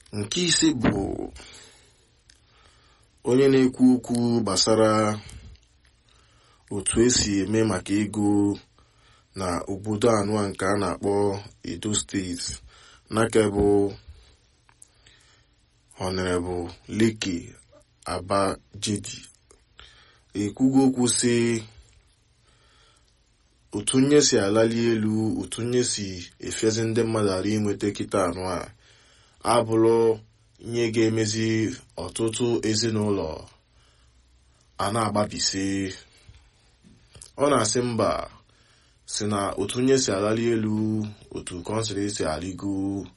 nke ise bụ onye na-ekwu okwu gbasara otu esi eme maka ego na obodo anụa nke a na-akpọ edo steeti n'aka bụ honorable leke abajedi ekwugo okwu si otu nye si alali elu otu nye si efezi ndị mmadụ ara inweta kịta anụ a abụrụ ihe ga-emezi ọtụtụ ezinụlọ a na-agbabisi ọ na-asị mba si na otu nye si alali elu otu kọnsịrị si aligo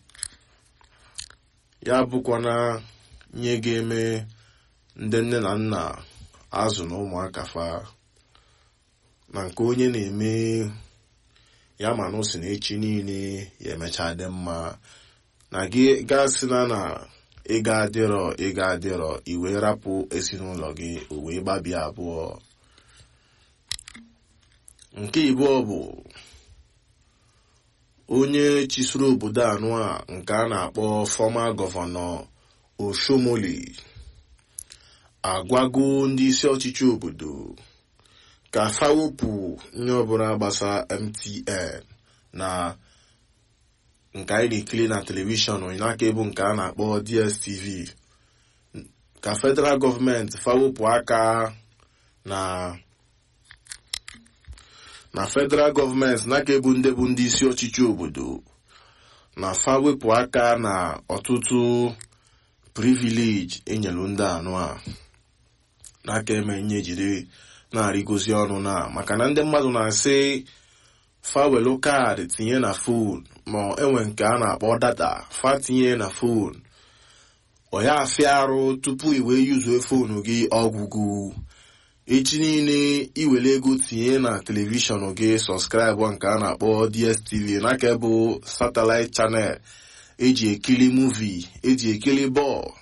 ya bụkwana ihe ga-eme ndị nne na nna azụ na ụmụaka fa na nke onye na-eme ya ma na si na echi niile ya emecha dị mma na gị gasị na na ịga adịrọ ịga adịrọ iwe rapụ ezinụlọ gị o wee gbabie abụọ nke ịbụọ bụ onye chisoro obodo anụ a nke a na-akpọ fọma gọvanọ oshomoli agwago ndị isi ọchịchị obodo ka fa wepụ nye ọbụla gbasa mtn na nke anyị na-ekiri na telivishọn n'aka ebu nke a na-akpọ dstv ka federal gọọmenti fawepụ aka na na federal gọọmenti n'aka ebu ndị bụ ndị isi ọchịchị obodo na fawepụ aka na ọtụtụ privilege enyelu ndị anụ a n'aka eme nye jiri na-arịgozi ọnụ na maka na ndị mmadụ na-asị fawelu kaadị tinye na fon ma enwe nke a na-akpọ data fa tinye na fon ọ ya afịa arụ tupu iwe yuzuo fonu gị ọgwụgwụ echi niile iwere ego tinye na telivishọn gị sọskraịbụ nke a na-akpọ dstv n'aka bụ satellite chanel eji ekiri muvi eji ekiri bọọlụ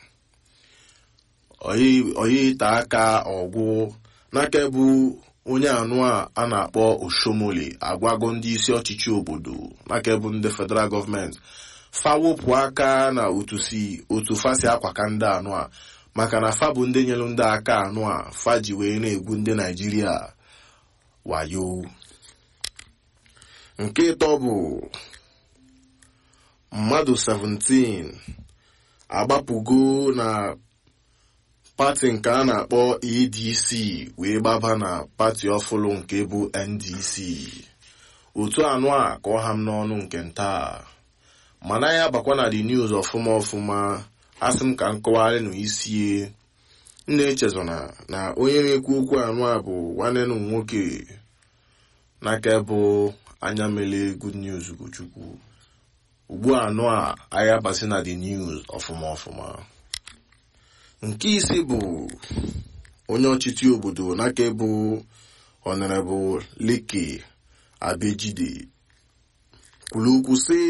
oyi ite aka ọgwụ n'aka bụ onye anụ a a na-akpọ oshomole agwago ndị isi ọchịchị obodo n'aka bụ ndị federal gọọmenti fawopụ aka na otu si otu fasi akwaka ndị anụ a maka na fa bụ ndị nyere ndị aka anụ a fa ji wee na-egwu ndị naijiria wayo nke ịtọ bụ mmadụ 17 agbapụgo na pati nke a na-akpọ adc wee gbaba na pati ọfụlụ nke bụ ndc otu anụ a ka ọ ha m n'ọnụ nke nta mana ya bakwa na the news ọfụma ọfụma asị m ka m kọwarị na isie nna echezona na onye na-ekwu okwu anụ a bụ nwanne m nwoke n'aka bụ anya mele good news ugochukwu ugbu anụ a anyị abasị na the news ọfụma ọfụma nke isi bụ onye ọchịchị obodo n'aka bụ honorable leke abejide kwuru okwu sị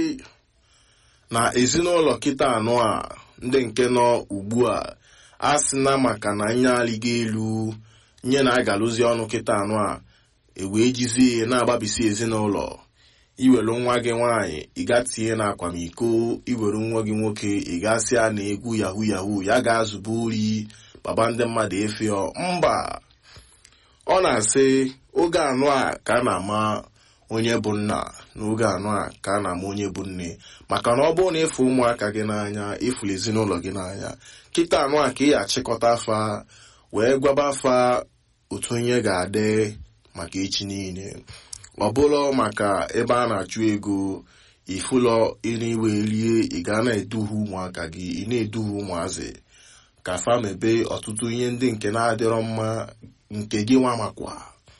na ezinụlọ kịta anọ a ndị nke nọ ugbu a a sị na maka na nye alịga elu nye na-agalụzi ọnụ kịta anọ a ewee jizie na-agbabisi ezinụlọ iwere nwa gị nwaanyị ịga tinye na akwamiko iwere nwa gị nwoke ịgasị a na egwu yahu yahu ya ga-azụba ori baba ndị mmadụ efio mba ọ na-asị oge anụ a ka a na-ama onye bụ nna n'oge anụ a ka a na-ama onye bụ nne maka na ọ bụrụ na ịfụ ụmụaka gị n'anya ịfụrụ ezinụlọ gị n'anya kịta anụ a ka ị achịkọta afa wee gwaba afa otu onye ga-adị maka echi niile ọ bụrụ maka ebe a na-achụ ego ifụlọ iriwe rie ị ga na-eduhie ụmụaka gị ị na-eduhie ụmụazị ka fa mebe ọtụtụ ihe ndị nke na-adịrọ mma nke gị nwa makwa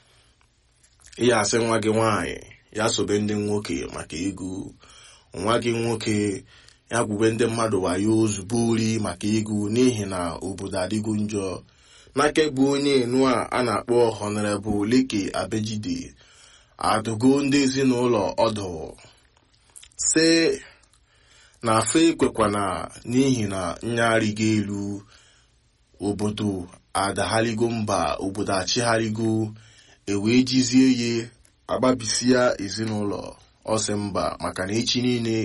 ịya asị nwa gị nwaanyị ya sobe ndị nwoke maka ego nwa gị nwoke ya gwube ndị mmadụ wayo ozugbo ori maka ego n'ihi na obodo adịgo njọ n'aka bụ onye enu a a na-akpọ honorable leke abejide adụgo ndị ezinụlọ ọdụ sị na afa ekwekwana n'ihi na nyarịgo elu obodo adagharigo mba obodo achịgharịgo ewee jizie ye agbabisia ezinụlọ ọsị mba maka na echi niile